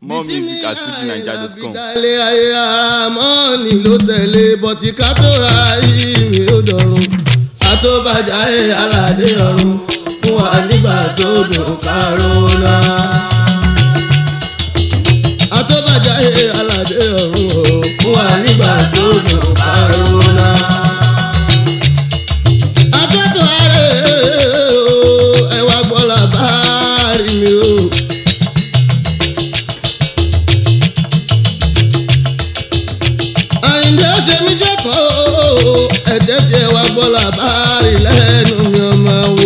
more music at fujinaija.com. ìdálé ayé ara mọ́ọ̀nì ló tẹ̀lé bọ́tí ká tó ra yìí mi ò dọ̀rùn àtọ́bàjá ẹ̀ aládé ọ̀run fún wa nígbà tó dùn káró náà. àtọ́bàjá ẹ̀ aládé ọ̀run o fún wa nígbà tó dùn káró náà. àtọ́tọ̀ ààrẹ o ẹ wá gbọ́ làbárí mi o. àyìndé ṣe mí ṣẹ́kọ̀ o ẹ̀jẹ̀ tí ẹ wá gbọ́ làbárí lẹ́nu mi ọmọ wo.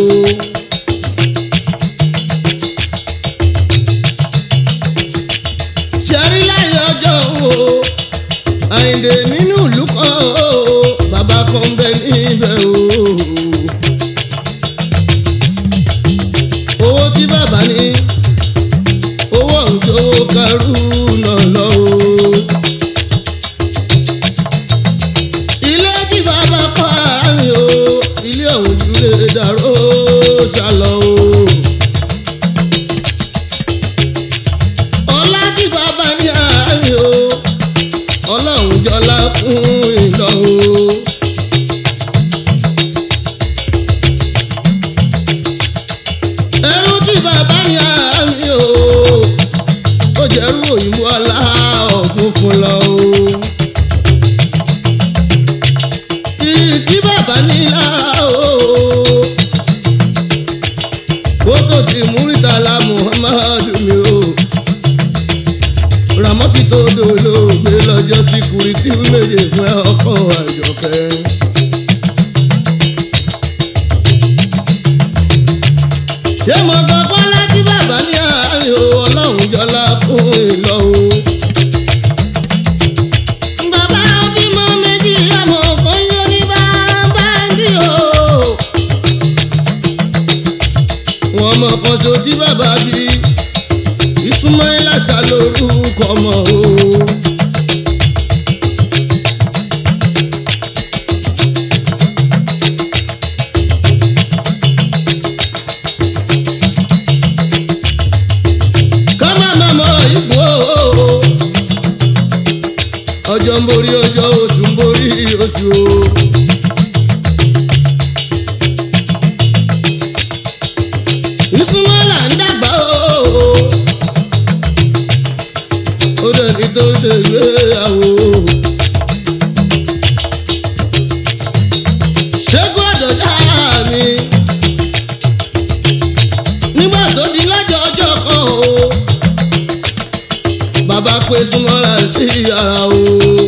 ṣẹ́rí láyé ọjọ́ o àyìndé nínú ìlú kan o bàbá kan bẹ níbẹ̀ o. owó tí bàbá ní owó ọ̀hún tó kẹrù náà lọ o. ilé tí bàbá kọ́ ara mi o ilé ọ̀hún ju lè dàrú ṣàlọ́ o. ọlá tí bàbá ní ara mi o ọlọ́run jọlá fún ìlọ o. ẹrú tí bàbá ní ara mi o ó jẹ́rú òyìnbó ọlá ọ̀gbun fún lọ o. tí bàbá ní lára o. Kótó ti Múrítàlá Muhammadu mi o. Ràmọ́tì tó dolóògbé lọ́jọ́ sí kùrìtì méje fún ọkọ̀ àjọkẹ́. Ṣé mo sọ bọ́lá tí bàbá ní àárín o? Ọlọ́run jọlá fún ìlọ o. Bàbá bímọ méjì ọmọ kan yóò ní báńbáńdì o. Wọ́n mọ kan so tí bàbá bí Ismaila ṣá lórúkọ ọmọ o. Ká má má mọ ìbò o ọjọ́ ń borí ọjọ́ oṣù ń borí oṣù o. ìsúnmọ́là ń dàgbà o. ó dẹni tó ṣe ìgbéyàwó. ṣẹ́gun àdọ̀dá mi. nígbà tó di lọ́jọ́ ọjọ́ kan o bàbá pé súnmọ́ra sí ara o.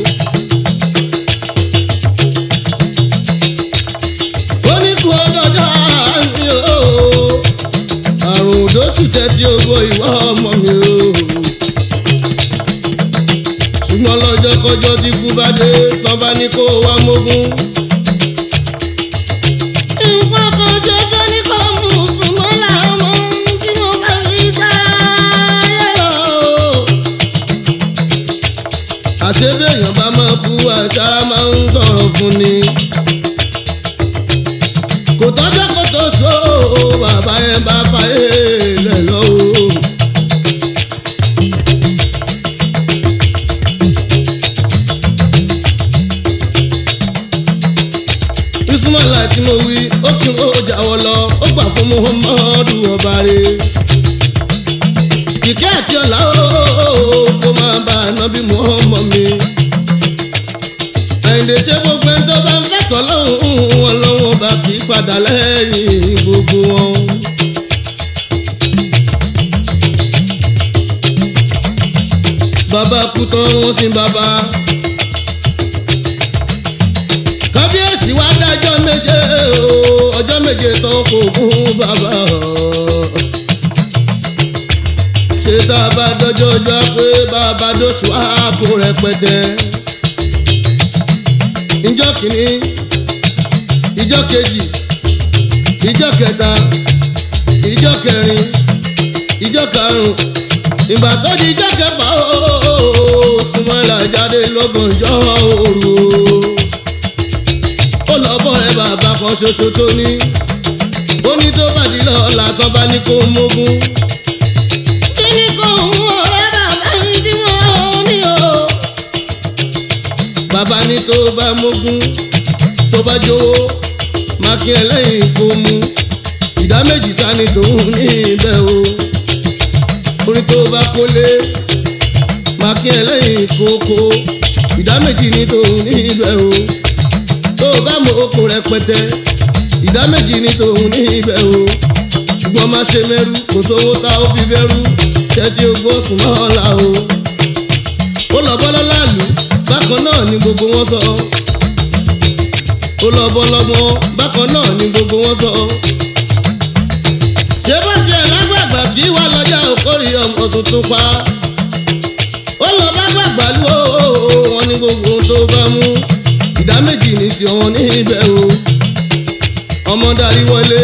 ó ní kú ọdọọdọ mi o àrùn òdòsù tẹ́tí ogbó ìwà ọmọ mi o. ṣùgbọ́n lọ́jọ́ kọjọ́ tí kú bá dé tán bá ní kó wá mógún. nǹkan kan ṣoṣo ní kò mú súnmọ́lá ọmọ tí mo bá fi sáyé lọ àṣebéèyàn bá máa kú àṣàrà máa ń sọ̀rọ̀ fún ni. kò tọ́jọ́ kó tó so bàbá yẹn bá fàyè lẹ̀ lọ́wọ́. ismaila tí mo wí ó kí ó jáwọ́ lọ ó gbà fún muhammadu ọba rẹ̀ ìkẹ́ àti ọ̀la ooo kó máa bá ànábì mú ọmọ mi. àyìndé ṣe gbogbo ẹni tó bá ń fẹ́tọ̀ lọ́hùn wọn lọ́wọ́ bá kì í padà lẹ́yìn gbogbo wọn. bàbá kú tán wọ́n sin bàbá. kábíyèsí wá dájọ́ méje o ọjọ́ méje tán kò gún bàbá ṣe tá a bá dọ́jọ́ ọjọ́ pé bàbá dóṣù àpò rẹpẹtẹ. ìjọ kìíní ìjọ kejì ìjọ kẹta ìjọ kẹrin ìjọ karùn ìgbà tó di ìjọ kẹfà ooo sùmọ́lá jáde lọ́gànjọ́ òru ó lọ bọ́ rẹ bàbá kan ṣoṣo tó ní ó ní tó bàdí lọ́la tó bá ní kó mógún. kí ni kò ń wọ ọ̀rẹ́ bàbá mi jówó mákì ẹlẹ́yìn kò mú ìdá méjì sani tòun ní ibẹ̀ o orin tó bá kólé mákì ẹlẹ́yìn kókó ìdá méjì ní tòun ní ibẹ̀ o tó bá mọ oko rẹpẹtẹ ìdá méjì ní tòun ní ibẹ̀ o ṣùgbọ́n má ṣe mẹ́rú kò sówó tá ó fi bẹ́rú tẹ́tí ogbó sùn náà la o ó lọ bọ́ lọ́láàlú bákan náà ni gbogbo wọn sọ ó lọ bọ́ lọ́gbọ́n bákan náà ni gbogbo wọn sọ ṣé bá tiẹ̀ lágbàgbà kí wà lọ́jà òkórè ọmọ tuntun pa ó lọ bá gbàgbà lú o wọn ní gbogbo ohun tó bá mú ìdá méjì ní tiwọn ní ibẹ̀ o ọmọ darí wọlé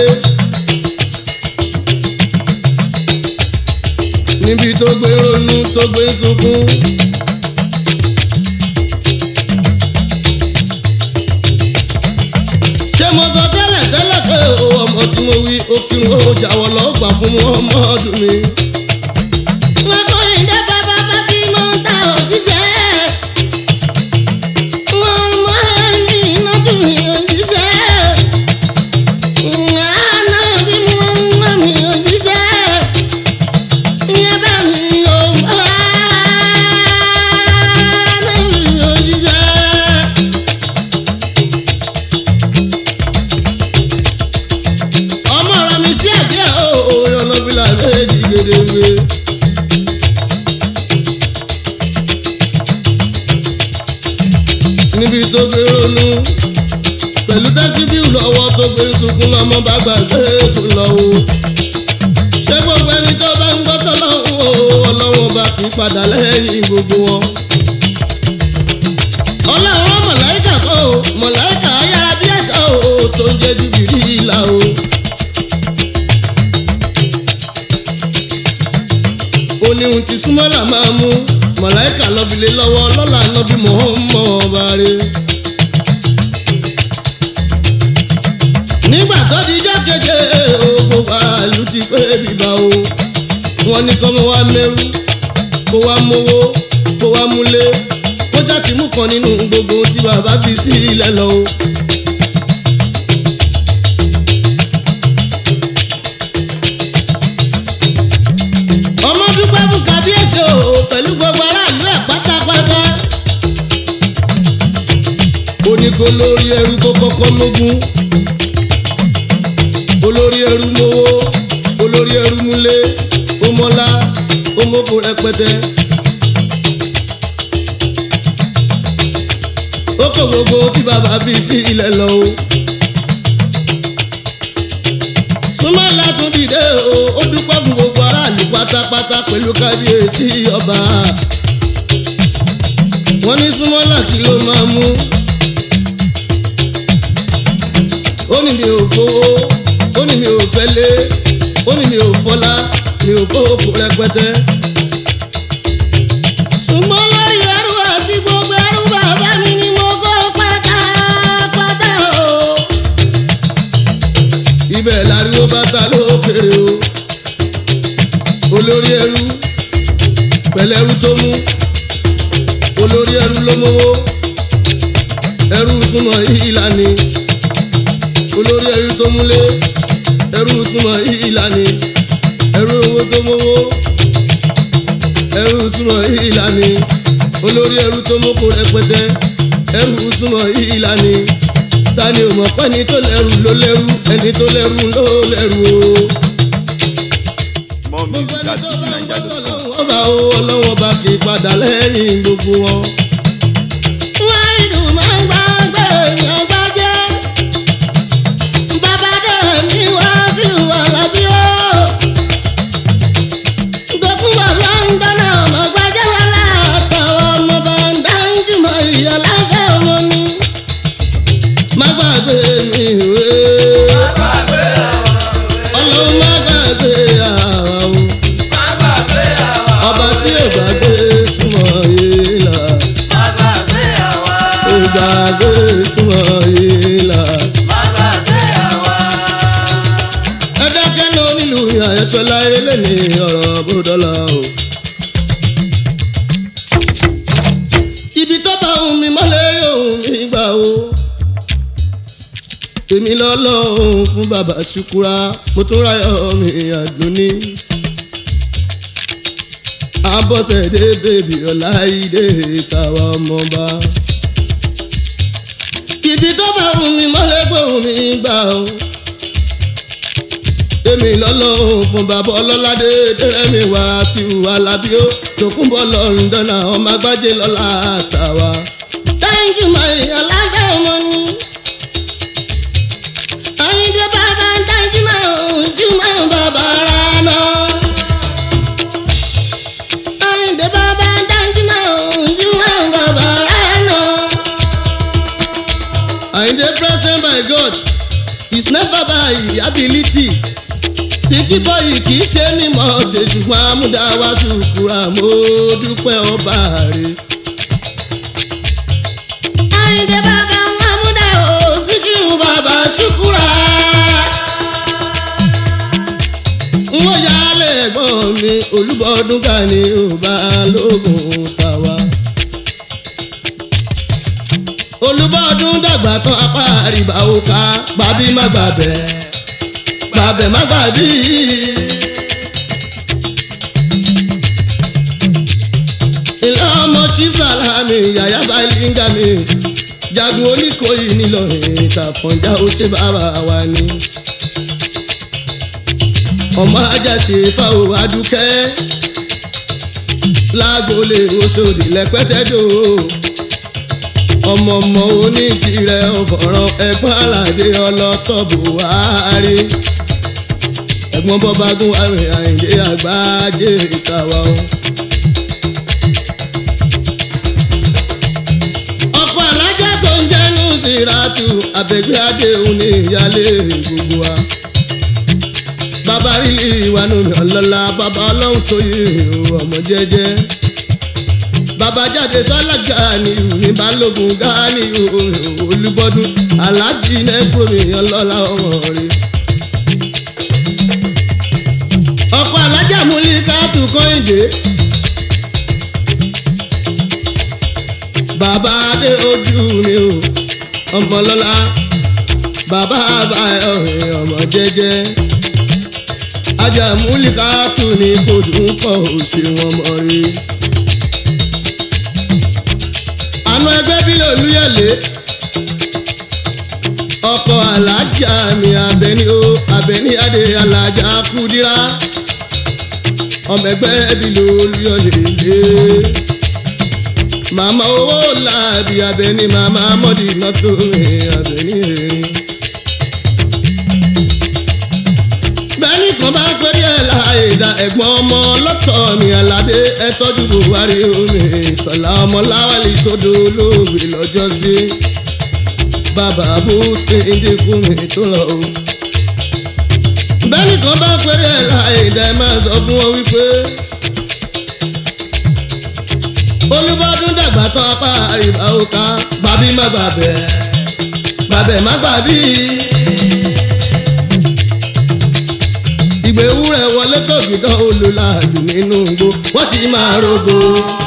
níbi tó gbé ronú tó gbé sunkún. ṣé mo sọ tẹ́lẹ̀ tẹ́lẹ̀ pé o ọmọ tí mo wí ó kírun ó jáwọ́ lọ́ọ́ gbà fún mu ọmọ ọdún mi. Wọ́n kọ́ ìdá bàbá bá tí mo ń ta òjíṣẹ́. Wọ́n mọ ẹni iná tún mi òjíṣẹ́. Àná bí mo ń mọ mi òjíṣẹ́. Ìyẹn bá mi ò bá náà mi òjíṣẹ́. ọmọ rẹ mi sí àjẹ́ o ọlọ́bìlà méjì gédéńgbé. níbi tó gbé ronú pẹ̀lú dẹ́síbíù lọ́wọ́ tó gbé sunkún lọ́mọ bá gbàgbé sùn lọ o. ṣé gbogbo ẹni tó bá ń gbọ́ tọ́lọ́hún o ọlọ́wọ́n bá kí padà lẹ́yìn gbogbo wọn. ọlọ́wọ́n mọ̀láìkà kan o mọ̀láìkà ayára bí ẹ̀sà o tó ń jẹ́ jùbìrí ìlà o. ó ní ohun tí súnmọ́là máa mú mọ̀láìkà lọ́bìlẹ̀ lọ́wọ́ lọ́la nọ́bí mọ̀ọ́mọ́ ọba rẹ̀. nígbà tó di ijọ́ keje o gbogbo àlù ti pé bíbá o wọ́n ní kọ́mọ wa mẹ́rú kó wa mówó kó wa múlé kó jáde mú kan nínú gbogbo tí bàbá fi sí ilẹ̀ lọ o. ọmọ dúpẹ́ fún kábíyèsí o pẹ̀lú gbogbo aráàlú ẹ̀ pátápátá. ó ní kó lórí ẹrú kó kọ́kọ́ lógún olórí ẹrú mowó olórí ẹrú múlé ó mọ́lá ó mọ́kò rẹpẹtẹ. ó kó gbogbo tí bàbá fi sí ilẹ̀ lọ o. súnmọ́lá tún dìde o ó dúpẹ́ fún gbogbo aráàlú pátápátá pẹ̀lú kábíyèsí ọba. wọ́n ní súnmọ́lá kí ló máa mú. ó ní mi ò fowó ó ní mi ò fẹ́lé ó ní mi ò fọlá mi ò kó kó rẹpẹtẹ. ṣùgbọ́n lórí ẹrú àti gbogbo ẹrú bàbá mi ni mo kó pátápátá o. ibẹ̀ láriwo bàtà lókèrè o olórí ẹrú pẹ̀lẹ́rú tó mú olórí ẹrú ló mówó ẹrú súnmọ́ ìlànì olórí ẹrú tó múlé ẹrú súnmọ́ ìlànì ẹrú owó tó mówó ẹrú súnmọ́ ìlànì olórí ẹrú tó mọ́kò rẹpẹtẹ ẹrú súnmọ́ ìlànì ta ni ò mọ̀ pé ẹni tó lẹ́rù ló lẹ́rù ẹni tó lẹ́rù ló lẹ́rù o. More mo music fẹ́ at ní tó bá ń gbọ́ fujininja.com. tọ́lọ́wọ́n bá o ọlọ́wọ́n bá kì í padà lẹ́yìn gbogbo wọn. wọ́n ìlú máa ń gbàgbé èèyàn bá jẹ́. bàbá dẹ̀rẹ̀ mi wá sí ìwà lábí o. gbẹ̀kún wà lọ́ńdọ́nà ọmọ gbajẹ́ lọ́la àtàwọn ọmọ bá ń dá ń jùmọ̀ ìyàláfẹ́ ọmọ ni. má gbàgbé mi ìwé. ọlọ́run má gbàgbé àwa o. ọba tí ò gbàgbé súnmọ́ yìí là. ò gbàgbé súnmọ́ yìí là. ẹ dákẹ́ náà nílùú àyẹ̀sọ́lá eré ní ọ̀rọ̀ bódọ́là o. ibi tó bá ohun mi mọ́lẹ̀ ohun mi gbà o. èmi lọ́lọ́run fún bàbá ṣukura mo tún ráyọ̀ mi àdúní. abọ́sẹ̀dé bèbí ọláìdé tàwa ọmọba. ibi tó bá wù mí mọ́lẹ́ gbóhùn mi gbà ó. èmi lọ́lọ́run fún bàbá ọlọ́ládé dẹ́rẹ́mi wá sí alábíó tòkúnbọ̀ lọ́ndọ̀nà ọmọ agbájé lọ́la tàwa. Thank my ọ̀làfẹ́ ọmọ ni. Àyìndé bàbá thank my ojúmọ́ bàbá rà náà. Àyìndé bàbá thank my ojúmọ́ bàbá rà náà. Àyìndé present by God is never by ability. Síkí bọ́yì kì í ṣe mímọ́ ṣe ṣùgbọ́n amúdáwá ṣùkúra mo dúpẹ́ ọba rẹ̀. Àyìndé bàbá Mahmuda o Síkírù bàbá Ṣúkúrà. n ó yálé ẹ̀gbọ́n mi olúbọ̀ọ́dún ká ní ọba lóògùn tàwa. olúbọ̀ọ́dún dàgbà tán apá àríbá òkà gbàbí má gbàbẹ̀ gbàbẹ̀ má gbàbí. ìlà ọmọ ṣífàlámì yàyà bàlíngà mi jagun oníkòyí nílọrin ìtàfọ̀njá ó ṣe bàbá wa ni ọmọ ajáṣe fáwọn adúkẹ́ lágbolé oṣòdì lẹ́pẹ́tẹ́dò ọmọ ọmọ oníkìrẹ ọ̀fọ̀ràn ẹ̀gbọ́n aládé ọlọ́tọ̀ buhari ẹ̀gbọ́n bọ́bágún àrùn àyìndé àgbájé ìtawà o. ọkọ̀ alájà tó ń jẹ́nu síràtù àbẹ̀gbẹ́ adéhùn ní ìyálé gbogbo wa bàbá rílì ìwànú mi ọlọ́lá bàbá ọlọ́run tó yé o ọmọ jẹ́jẹ́ bàbá jáde sọ́lájà ni ní balógun gáàní olúbọ́dún aláàjì nẹ́gbọ́n mi ọlọ́lá ọmọ rẹ̀. ọkọ̀ alájà múlí káàtù kọ́hìndé bàbá adé ojú mi o ọmọ lọ́lá bàbá àbáyọ̀ ọmọ jẹ́jẹ́ ajá múlíkà tù ní kojú ń pọ̀ òṣè wọn mọ̀ rí. àánú ẹgbẹ́ bílẹ̀ olúyẹ̀lé ọkọ̀ alájà mi abẹni o abẹni adé alájà kúdírá ọmọ ẹgbẹ́ bílẹ̀ olúyẹ̀lé màmá owó làbí abẹni màmá mọ́dì nọ́tò abẹni erin. bẹ́ẹ̀ni kan bá pẹ́rí ẹ̀ láàyè dá ẹ̀gbọ́n ọmọ lọ́tọ̀ mi aládé ẹ tọ́jú buhari omi ìsọ̀lá ọmọ láwálì tó dolóògbé lọ́jọ́ sí bàbá bó ṣe ń dínkù mi tó lọ o. bẹ́ẹ̀ni kan bá pẹ́rí ẹ̀ láàyè dá ẹ máa sọ fún wọn wípé olúbọdún dàgbà tán apá àríwá òkà bàbí má bàbẹ̀ bàbẹ̀ má bàbí. ìgbé wúrẹ̀ wọlé tògìdán olùlàjù nínú igbó wọ́n sì máa rogo.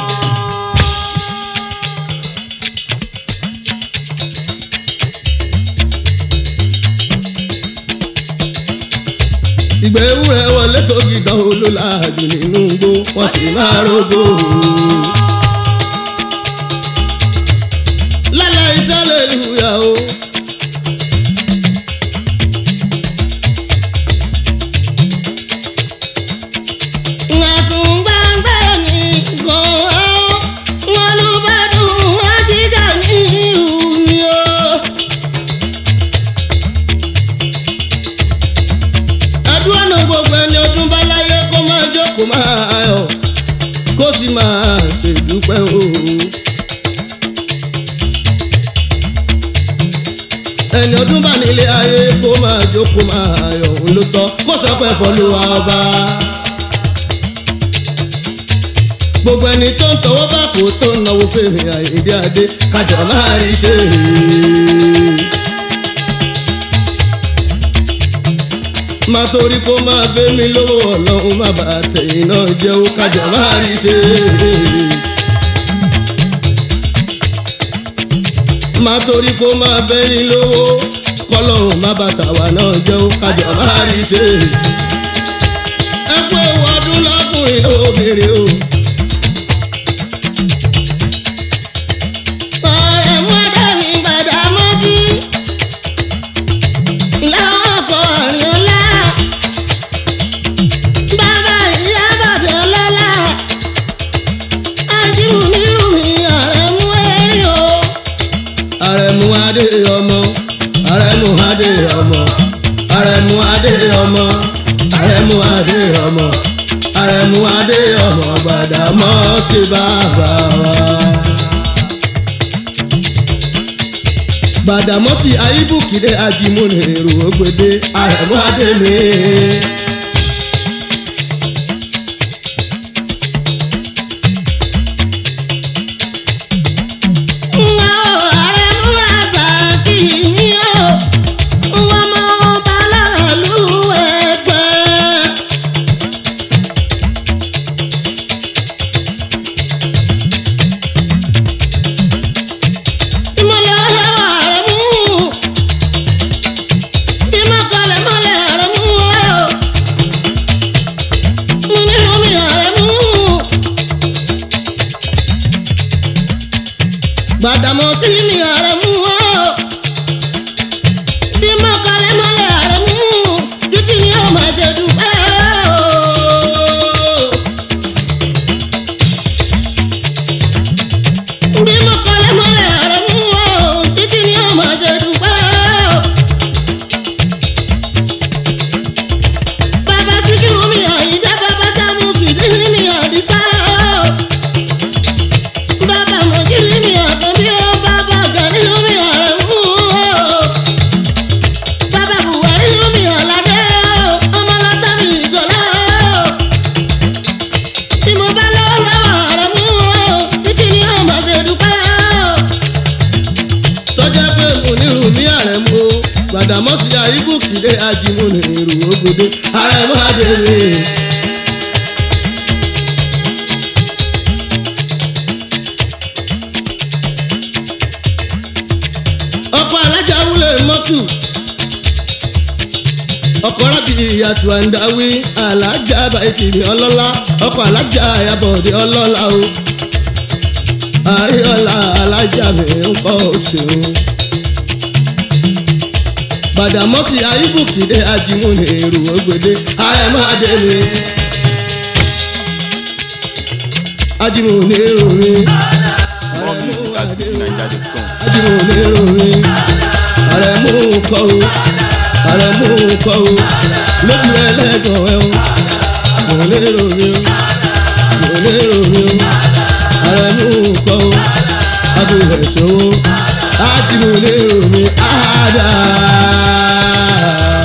ìgbé wúrẹ̀ wọlé tògìdán olùlàjù nínú igbó wọ́n sì máa rogo. lálẹ́ iṣẹ́ lè lùyà o. àdúrà náà gbogbo ẹni ọdún bá láyé kó máa jókòó máa yọ̀ kó sì máa ṣèdúpẹ́ o. ẹni ọdún bá nílé ayé kó máa jókòó máa yọ̀ òun ló tọ́ kó sọ pé fọlùwà ọba. gbogbo ẹni tó ń tọwọ́ bá kó tó ń náwó fèrè àyèdè adé kájọ máa rí ṣe é. má torí kó máa gbé mi lówó ọlọ́run má bàa tẹ̀yìn náà jẹ́ ó kájọ máa rí ṣe é. má torí kó máa bẹ́ni lówó kọ́lọ́hún má bàtà wà náà jẹ́ ó kájọ máa rí ṣe. ẹ kú ewu ọdún lọ́kùnrin lóbìnrin o. ọ̀rẹ́ mú ọdẹ mi gbàdá mọ́tí. ìlàwọ̀ kọ ọ̀rìn ọ̀la. bàbá ìyá bàbá ọlọ́lá. ajíhùn nírú mi ọ̀rẹ́ mú ẹ̀rí o. àrẹ̀mú adé ọmọ àrẹ̀mú adé ọmọ àrẹ̀mú adé ọmọ àrẹ̀mú adé ọmọ àrẹ̀mú adé ọmọ gbàdámọ́ sí bàbá wa. gbàdámọ́sí ayíbùkìdé ajímúnì èrò ògbédé àrẹ̀mú adé mi. Nwa o, ọ̀rẹ́ mú rasa kì í ní o. Nwa mọ ọba lára lù ẹgbẹ́. ìmọ̀lẹ̀ ọlọ́wọ́ rẹ̀ mú. ìmọ̀kọlẹ̀ mọ̀lẹ̀ rẹ̀ mú o. mo ní omi rẹ̀ mú. gbàdámọ́sí mi rẹ̀ mú o. ìmọ̀kọlẹ̀ mọ̀lẹ̀ rẹ̀ mú. títí ni ó máa ṣe dúpẹ́ o. bí mo kọ́lé mọ́lẹ̀ rẹ̀ mú o títí ni ó máa ṣe dúpẹ́ o. bàbá síkírù mi àyíjá bàbá sàmù sídìrí mi àdìsá o. bàbá mọ̀jírí mi ọ̀tún bí ó bàbá gàrí mi ọ̀rẹ́ mú o. bàbá buhari mi ọ̀làdé o ọmọ látà mi ìṣọ̀lá o bí mo bá lọ́wọ́ lọ́wọ́ rẹ̀ mú o títí ni ó máa ṣe dúpẹ́ o. tọ́jà pé múnirù mí àrẹ̀mú o gbàdámọ́sí ayíbùkìdé ajímúnì èrò ògbédé àrẹ̀mú adé mi. ọkọ̀ alájà wúlò mọ́tò ọkọ̀ rábì ìyàtọ̀ àǹdáwí alájà bàìtì ní ọlọ́lá ọkọ̀ alájà àyàbọ̀dé ọlọ́lá o àríọ̀lá alájà mi ń kọ́ òṣèlú. Gbàdámọ́sí ayíbùkìdé ajímúni èrò ògbédé àrẹ̀mọ́ adé mi. Ajímúni èrò mi, More music at fujininja.com. ajímúni èrò mi. Àrẹ̀mú kọ́ o, àrẹ̀mú kọ́ o, lójú ẹlẹ́gàn ẹ̀ o. Mo lérò mi o, mo lérò mi o. Àrẹ̀mú kọ́ o, abúlé ṣòwò, ajímúni èrò mi, àdá.